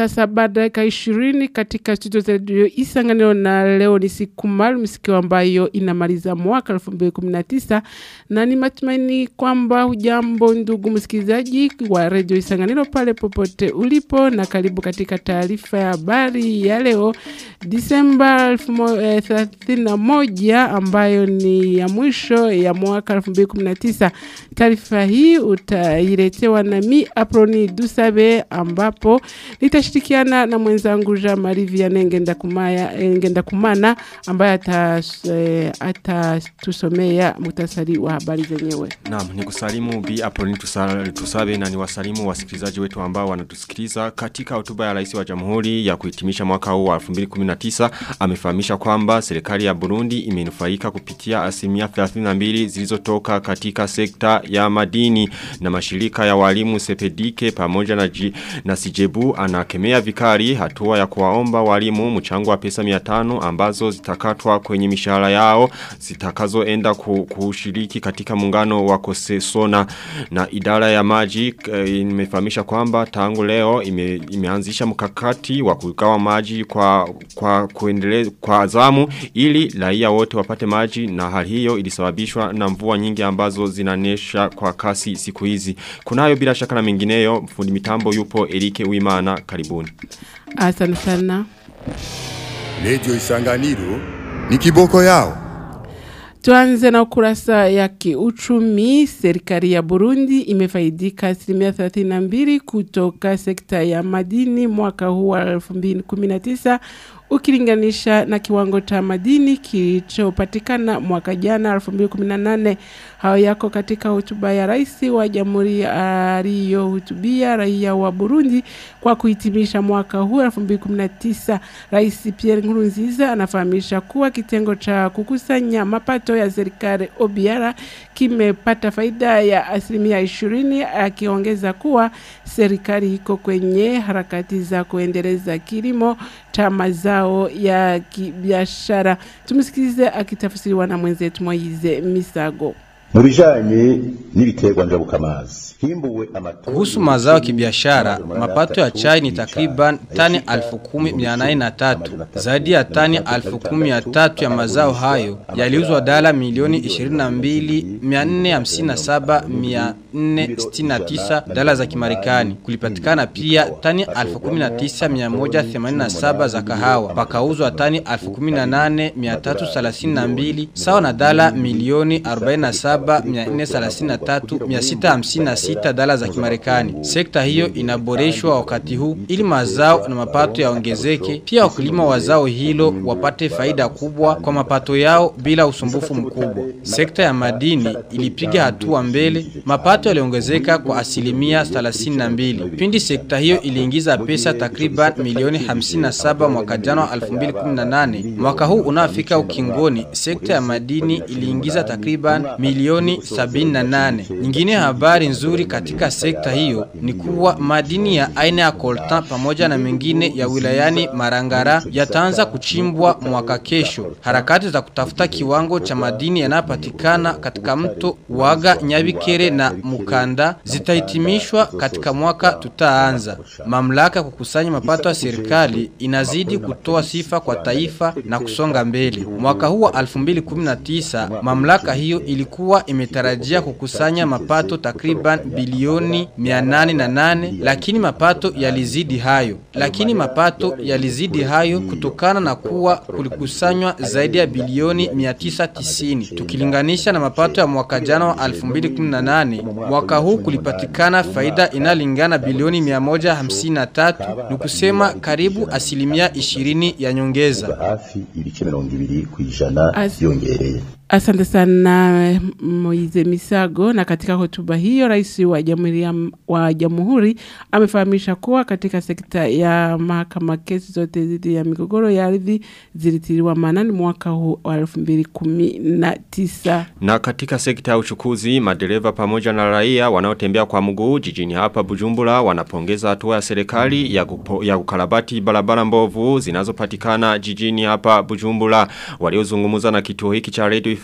saa saba dakika ishirini katika studio za redio Isanganiro na leo ni siku maalum siku ambayo inamaliza mwaka 2019 na ni matumaini kwamba hujambo ndugu msikilizaji wa redio Isanganiro pale popote ulipo na karibu katika taarifa ya habari ya leo Disemba 31 ambayo ni ya mwisho ya mwaka 2019. Taarifa hii utailetewa na mi Aproni Dusabe ambapo nitashirikiana na mwenzangu Jean Marie Vianney Ngenda Kumaya Ngenda Kumana ambaye atatusomea ata mutasari wa habari zenyewe. Naam, ni kusalimu Bi Aproni Tusabe na ni wasalimu wasikilizaji wetu ambao wanatusikiliza katika hotuba ya Rais wa Jamhuri ya kuhitimisha mwaka huu wa 2019 amefahamisha kwamba serikali ya Burundi imenufaika kupitia asilimia 32 zilizotoka katika sekta ya madini na mashirika ya walimu Sepedike pamoja na, G, na Sijebu anakemea vikari hatua ya kuwaomba walimu mchango wa pesa 500 ambazo zitakatwa kwenye mishahara yao zitakazoenda kushiriki katika muungano wa Kosesona na idara ya maji e, imefahamisha kwamba tangu leo ime, imeanzisha mkakati wa kugawa maji kwa kwa kuendelea kwa zamu ili raia wote wapate maji na hali hiyo ilisababishwa na mvua nyingi ambazo zinanesha kwa kasi siku hizi. Kunayo bila shaka na mengineyo fundi mitambo yupo Erike Uimana karibuni. Asante sana. Radio Isanganiro ni kiboko yao. Tuanze na ukurasa ya kiuchumi. Serikali ya Burundi imefaidika asilimia 32 kutoka sekta ya madini mwaka huu wa 2019 ukilinganisha na kiwango cha madini kilichopatikana mwaka jana 2018. Hao yako katika hotuba ya rais wa jamhuri aliyohutubia raia wa Burundi kwa kuhitimisha mwaka huu 2019. Rais Pierre Nkurunziza anafahamisha kuwa kitengo cha kukusanya mapato ya serikali OBR kimepata faida ya asilimia 20, akiongeza kuwa serikali iko kwenye harakati za kuendeleza kilimo cha mazao ya kibiashara. Tumsikilize akitafsiriwa na mwenzetu Moize Misago. mu bijanye n'ibiterwa njabukamazi kuhusu mazao ya kibiashara, mapato ya chai ni takriban tani 10,803. Zaidi ya tani 10,300 ya mazao hayo yaliuzwa dola milioni 22,457,469 dola za Kimarekani. Kulipatikana pia tani 19,187 za kahawa, pakauzwa tani 18,332 sawa na dola milioni 47,433,656 sita dala za kimarekani. Sekta hiyo inaboreshwa wakati huu ili mazao na mapato yaongezeke. Pia wakulima wa zao hilo wapate faida kubwa kwa mapato yao bila usumbufu mkubwa. Sekta ya madini ilipiga hatua mbele, mapato yaliongezeka kwa asilimia 32. Pindi sekta hiyo iliingiza pesa takriban milioni 57 mwaka jana wa 2018. Mwaka huu unaofika ukingoni, sekta ya madini iliingiza takriban milioni 78. Nyingine habari nzuri nzuri katika sekta hiyo ni kuwa madini ya aina ya coltan pamoja na mengine ya wilayani Marangara yataanza kuchimbwa mwaka kesho. Harakati za kutafuta kiwango cha madini yanayopatikana katika mto Waga, Nyabikere na Mukanda zitahitimishwa katika mwaka tutaanza. Mamlaka kukusanya mapato ya serikali inazidi kutoa sifa kwa taifa na kusonga mbele. Mwaka huu wa 2019 mamlaka hiyo ilikuwa imetarajia kukusanya mapato takriban bilioni 808 lakini mapato yalizidi hayo. Lakini mapato yalizidi hayo kutokana na kuwa kulikusanywa zaidi ya bilioni 990. Tukilinganisha na mapato ya mwaka jana wa 2018, mwaka huu kulipatikana faida inalingana bilioni 153, ni kusema karibu asilimia 20 ya nyongeza. hafi ibice mirongo ibiri ku ijana As- yongereye Asante sana Moize Misago. Na katika hotuba hiyo, rais wa jamhuri ya- wa jamhuri amefahamisha kuwa katika sekta ya mahakama kesi zote dhidi ya migogoro ya ardhi zilitiliwa maanani mwaka huu wa elfu mbili kumi na tisa. Na katika sekta ya uchukuzi, madereva pamoja na raia wanaotembea kwa mguu jijini hapa Bujumbura wanapongeza hatua ya serikali ya, kupo, ya kukarabati barabara mbovu zinazopatikana jijini hapa Bujumbura. Waliozungumza na kituo hiki cha Radio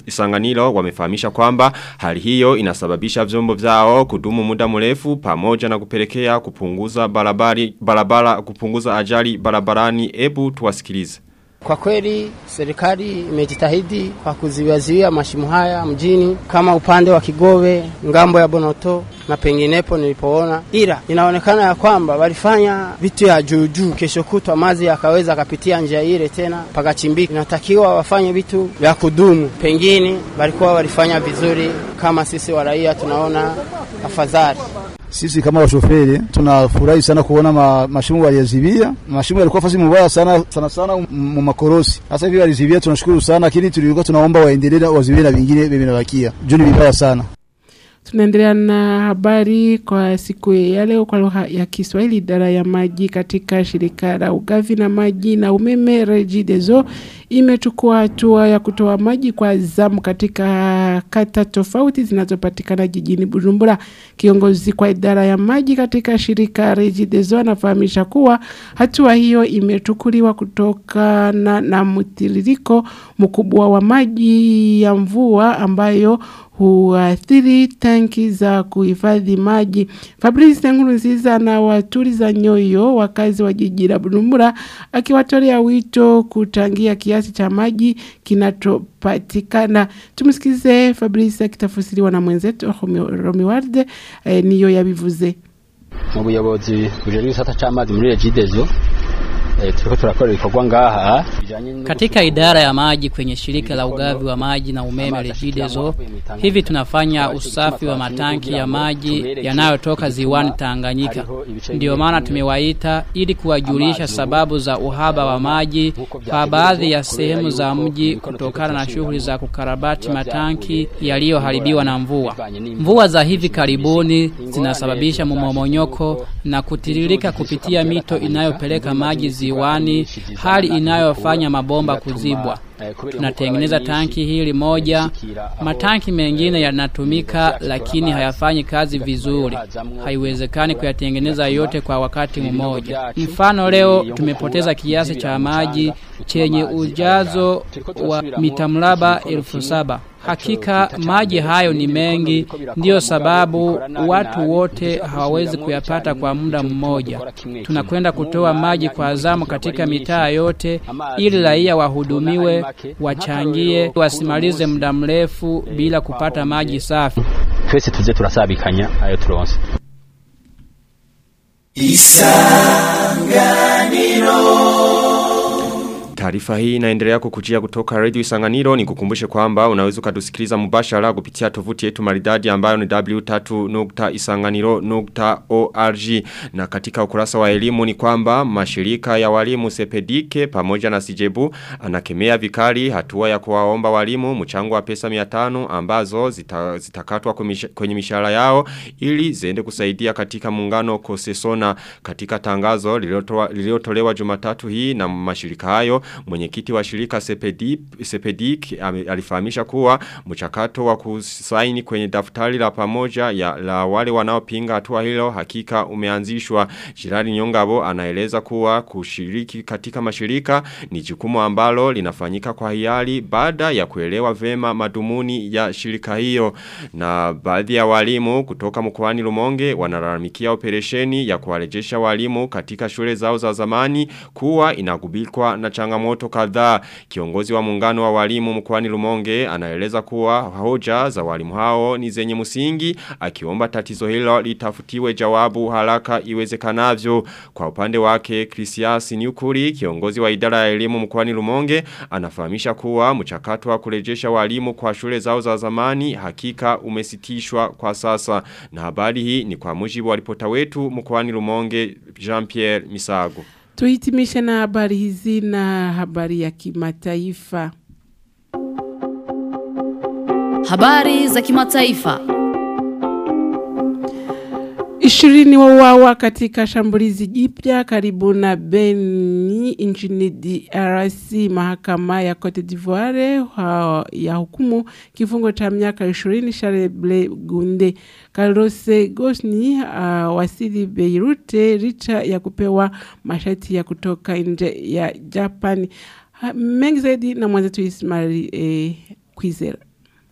Isanganiro wamefahamisha kwamba hali hiyo inasababisha vyombo vyao kudumu muda mrefu pamoja na kupelekea kupunguza barabara barabara kupunguza ajali barabarani ebu tuwasikilize. Kwa kweli serikali imejitahidi kwa kuziwaziwia mashimo haya mjini kama upande wa Kigobe, ngambo ya Bonoto na penginepo nilipoona, ila inaonekana ya kwamba walifanya vitu ya juu juu. Kesho kutwa maji yakaweza kapitia njia ile tena pakachimbika. Inatakiwa wafanye vitu vya kudumu, pengine walikuwa walifanya vizuri. Kama sisi wa raia tunaona afadhali. Sisi kama washoferi tunafurahi sana kuona ma, mashimo waliyazibia. Mashimo yalikuwa fasi mubaya sana sana sana mu makorosi. Sasa hivi walizibia, tunashukuru sana, lakini tulikuwa tunaomba waendelee wazibie na vingine vinabakia. Juu ni vibaya sana. Tunaendelea na habari kwa siku ya leo kwa lugha ya Kiswahili. Idara ya maji katika shirika la ugavi na maji na umeme Regideso imechukua hatua ya kutoa maji kwa zamu katika kata tofauti zinazopatikana jijini Bujumbura. Kiongozi kwa idara ya maji katika shirika Regideso anafahamisha kuwa hatua hiyo imechukuliwa kutokana na mtiririko mkubwa wa maji ya mvua ambayo huathiri tanki za kuhifadhi maji. Fabrice Nkurunziza na waturiza nyoyo wakazi wa jiji la Bujumbura akiwatolea wito kuchangia kiasi cha maji kinachopatikana. Tumsikize Fabrice akitafsiriwa na mwenzetu Romi Warde eh, niyo yabivuze. Mu buyobozi bujejwe igisata c'amazi muri Regideso turiko turakora ibikorwa ngaha katika idara ya maji kwenye shirika la ugavi wa maji na umeme Regideso. Hivi tunafanya usafi wa matanki ya maji yanayotoka ziwani Tanganyika. Ndiyo maana tumewaita ili kuwajulisha sababu za uhaba wa maji kwa baadhi ya sehemu za mji kutokana na shughuli za kukarabati matanki yaliyoharibiwa na mvua. Mvua za hivi karibuni zinasababisha mmomonyoko na kutiririka kupitia mito inayopeleka maji ziwani, hali inayofanya mabomba kuzibwa. Tunatengeneza tanki hili moja, matanki mengine yanatumika lakini hayafanyi kazi vizuri. Haiwezekani kuyatengeneza yote kwa wakati mmoja. Mfano, leo tumepoteza kiasi cha maji chenye ujazo wa mita mraba elfu saba. Hakika maji hayo ni mengi, ndiyo sababu watu wote hawawezi kuyapata kwa muda mmoja. Tunakwenda kutoa maji kwa zamu katika mitaa yote, ili raia wahudumiwe, wachangie, wasimalize muda mrefu bila kupata maji safi. twese tuze turasabikanya ayo turonse Taarifa hii inaendelea kukujia kutoka Radio Isanganiro ni kukumbushe kwamba unaweza kutusikiliza mubashara kupitia tovuti yetu maridadi ambayo ni w3.isanganiro.org na katika ukurasa wa elimu ni kwamba mashirika ya walimu Sepedike pamoja na Sijebu anakemea vikali hatua ya kuwaomba walimu mchango wa pesa 500 ambazo zita, zitakatwa kwenye mishahara yao ili ziende kusaidia katika muungano Kosesona katika tangazo lililotolewa Jumatatu hii na mashirika hayo mwenyekiti wa shirika Sepedip, Sepedik alifahamisha kuwa mchakato wa kusaini kwenye daftari la pamoja ya la wale wanaopinga hatua hilo hakika umeanzishwa. Jirani Nyongabo anaeleza kuwa kushiriki katika mashirika ni jukumu ambalo linafanyika kwa hiari baada ya kuelewa vema madumuni ya shirika hiyo na baadhi ya walimu kutoka mkoani Lumonge wanalalamikia operesheni ya kuwarejesha walimu katika shule zao za zamani kuwa inagubikwa na changamoto kadhaa. Kiongozi wa muungano wa walimu mkoani Lumonge anaeleza kuwa hoja za walimu hao ni zenye msingi akiomba tatizo hilo litafutiwe jawabu haraka iwezekanavyo. Kwa upande wake Christias Nyukuri kiongozi wa idara ya elimu mkoani Lumonge anafahamisha kuwa mchakato wa kurejesha walimu kwa shule zao za zamani hakika umesitishwa kwa sasa. Na habari hii ni kwa mujibu wa ripota wetu mkoani Lumonge Jean-Pierre Misago. Tuhitimishe na habari hizi na habari ya kimataifa. Habari za kimataifa. Ishirini wauawa katika shambulizi jipya karibu na Beni nchini DRC. Mahakama ya Cote d'Ivoire ya hukumu kifungo cha miaka 20 Charles Gunde. Carlos Gosni uh, wasili Beirut licha ya kupewa masharti ya kutoka nje ya Japani. Mengi zaidi na mwenzetu Ismail eh, Kwizera.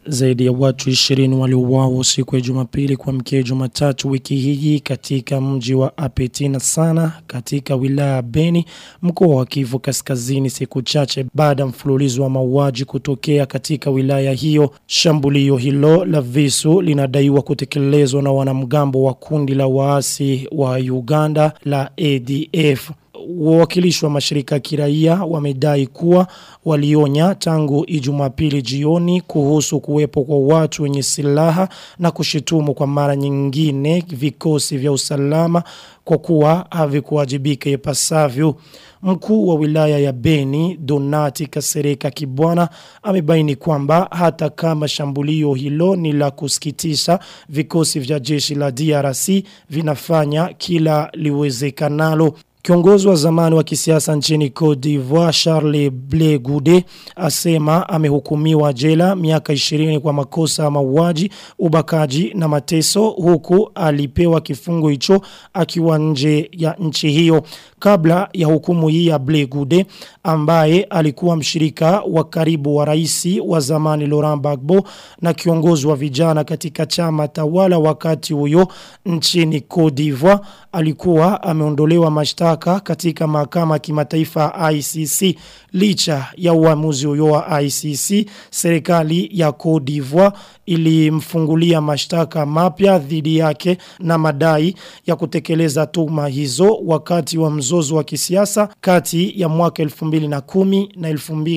Zaidi ya watu 20 waliuawa siku ya Jumapili kwa mkia Jumatatu wiki hii katika mji wa Apetina sana katika wilaya ya Beni mkoa wa Kivu Kaskazini siku chache baada mfululizo wa mauaji kutokea katika wilaya hiyo. Shambulio hilo la visu linadaiwa kutekelezwa na wanamgambo wa kundi la waasi wa Uganda la ADF wawakilishi wa mashirika ya kiraia wamedai kuwa walionya tangu ijumapili jioni kuhusu kuwepo kwa watu wenye silaha na kushitumu kwa mara nyingine vikosi vya usalama kwa kuwa havikuwajibika ipasavyo. Mkuu wa wilaya ya Beni, Donati Kasereka Kibwana, amebaini kwamba hata kama shambulio hilo ni la kusikitisha, vikosi vya jeshi la DRC vinafanya kila liwezekanalo. Kiongozi wa zamani wa kisiasa nchini Cote d'Ivoire Charles Blé Goudé asema amehukumiwa jela miaka 20 kwa makosa ya mauaji, ubakaji na mateso huku alipewa kifungo hicho akiwa nje ya nchi hiyo. Kabla ya hukumu hii ya Blé Goudé ambaye alikuwa mshirika wa karibu wa raisi wa zamani Laurent Gbagbo na kiongozi wa vijana katika chama tawala wakati huyo nchini Cote d'Ivoire alikuwa ameondolewa mashtaka katika mahakama ya kimataifa ICC licha ya uamuzi huyo wa ICC serikali ya Cote d'Ivoire ilimfungulia mashtaka mapya dhidi yake na madai ya kutekeleza tuhuma hizo wakati wa mzozo wa kisiasa kati ya mwaka 2010 na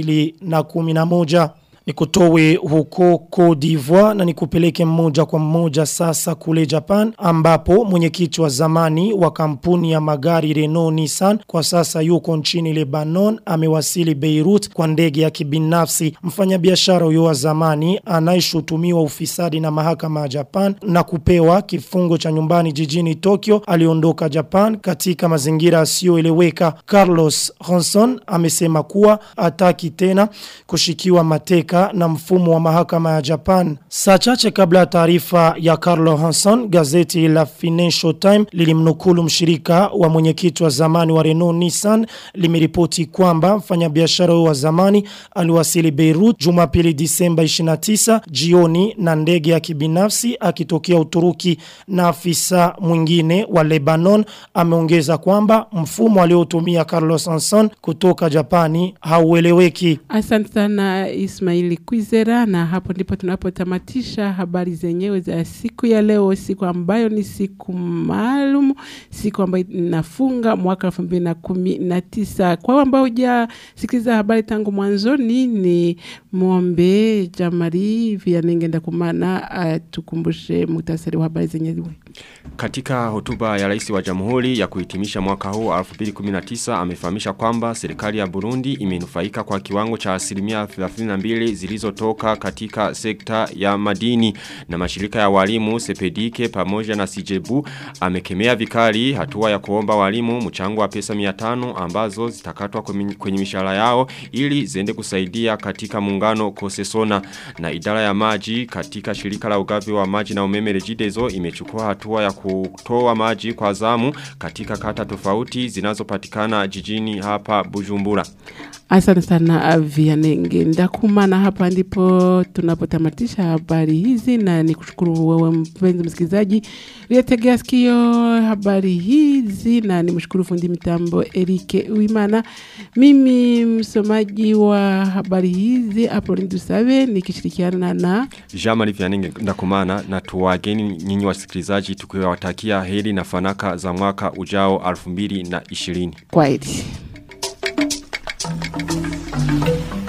2011 Nikutowe huko Cote d'Ivoire na nikupeleke mmoja kwa mmoja sasa kule Japan ambapo mwenyekiti wa zamani wa kampuni ya magari Renault Nissan kwa sasa yuko nchini Lebanon amewasili Beirut kwa ndege ya kibinafsi mfanyabiashara huyo wa zamani anayeshutumiwa ufisadi na mahakama ya Japan na kupewa kifungo cha nyumbani jijini Tokyo aliondoka Japan katika mazingira yasiyoeleweka Carlos Hanson amesema kuwa ataki tena kushikiwa mateka na mfumo wa mahakama ya Japan. Saa chache kabla ya taarifa ya Carlo Hanson, gazeti la Financial Times lilimnukulu mshirika wa mwenyekiti wa zamani wa Renault Nissan limeripoti kwamba mfanyabiashara wa zamani aliwasili Beirut Jumapili Disemba 29 jioni na ndege ya kibinafsi akitokea Uturuki na afisa mwingine wa Lebanon ameongeza kwamba mfumo aliotumia Carlos Hanson kutoka Japani haueleweki. Asante sana Ismaili Kwizera na hapo ndipo tunapotamatisha habari zenyewe za siku ya leo, siku ambayo ni siku maalum, siku ambayo inafunga mwaka 2019. Kwa ambao hujasikiliza habari tangu mwanzoni, ni muombe Jamari Vianengenda kumana atukumbushe muhtasari wa habari zenyewe. Katika hotuba ya rais wa jamhuri ya kuhitimisha mwaka huu 2019 amefahamisha kwamba serikali ya Burundi imenufaika kwa kiwango cha asilimia 32 zilizotoka katika sekta ya madini na mashirika ya walimu Sepedike pamoja na Sijebu amekemea vikali hatua ya kuomba walimu mchango wa pesa 500 ambazo zitakatwa kwenye mishahara yao ili ziende kusaidia katika muungano Kosesona na idara ya maji katika shirika la ugavi wa maji na umeme Regideso imechukua hatua ya kutoa maji kwa zamu katika kata tofauti zinazopatikana jijini hapa Bujumbura. Asante sana Vianenge. Ndakumana hapa ndipo tunapotamatisha habari hizi na nikushukuru wewe mpenzi msikilizaji uliyetegea sikio habari hizi na nimshukuru fundi mitambo Erike Uimana. Mimi msomaji wa habari hizi Apolline Dusabe nikishirikiana na Jamali Vianenge ndakumana na tuwageni nyinyi wasikilizaji tukiwatakia heri na fanaka za mwaka ujao 2020. Kwaheri. Thank you.